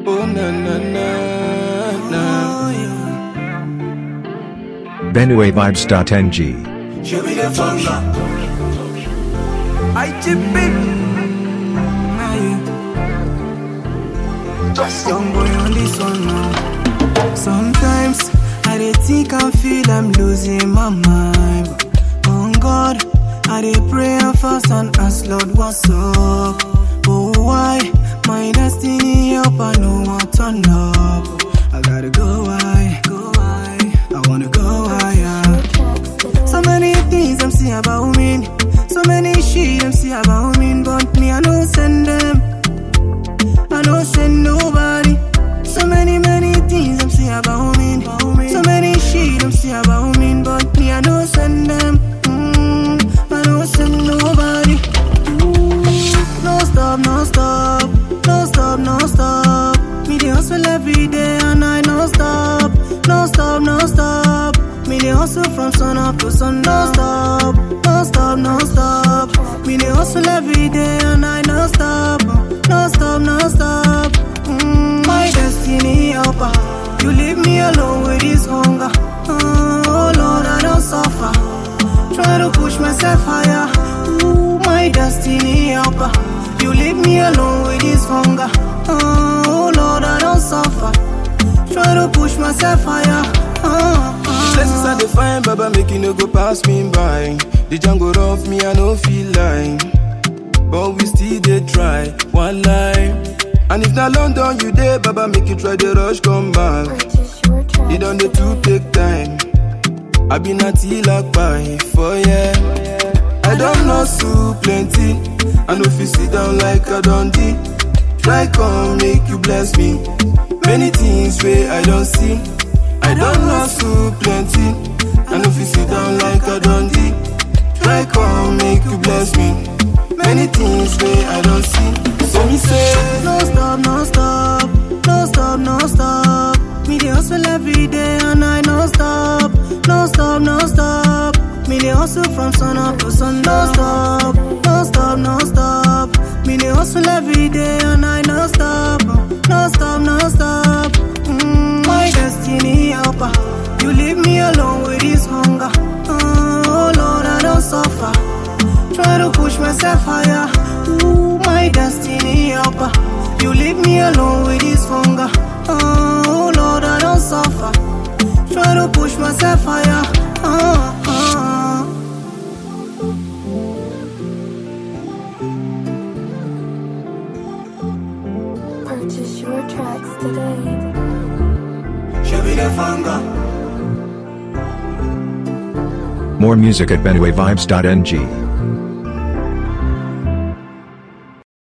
Oh na na na na. BenueVibes.ng. Show me the funga. I chip it. Young boy on this one now. Sometimes I dey think and feel I'm losing my mind. But on God, I dey pray and fast and ask Lord what's up. Oh why my destiny help I know what turn up. I gotta go high, go high. I wanna go higher. So many things them see about me. So many shit them see about me. But me, I don't send them. I don't send nobody. So many, many things them say about me. So many shit them say about me. But me, I don't send them. Mm, I don't send nobody. Ooh, no stop, no stop. No stop, no stop. Me, they hustle every day and I no stop. No stop, no stop. Me, they hustle from sun up to sun. No stop, no stop, no stop. Me, they hustle every day and I no stop. No stop, no stop. Mm, my destiny helper. You leave me alone with this hunger. Mm, oh Lord, I don't suffer. Try to push myself higher. Ooh, my destiny helper. You leave me alone with this hunger. Mm, oh Lord, I don't suffer. Try to push myself higher. Uh, uh. Places I define, Baba, make you no go pass me by. The jungle rough me, I no feel like. But we still dey try, one line. And if not London, you there, Baba, make you try the rush, come back. It on the two take time. I been at like by for yeah. I don't know so plenty. I know if you sit down like a dundee. Try come make you bless me. Many things where I don't see. I don't know so plenty. I know if you sit down like a dundee. Try come make you bless me. Many things where I don't see. So me say, No stop, no stop, no stop, no stop. Me dey hustle every day and I no stop, no stop, no stop. Me dey hustle from sun up to sun. No stop, no stop, no stop. Me dey hustle every day and I no stop, no stop, no stop. Mm, my destiny helper, you leave me alone with this hunger. Mm, oh Lord, I don't suffer. Try to push myself higher. Ooh, my destiny helper. You leave me alone with this hunger. Oh Lord, I don't suffer. Try to push myself higher. Uh, uh. Purchase your tracks today. Show me the hunger. More music at BenueVibes.ng.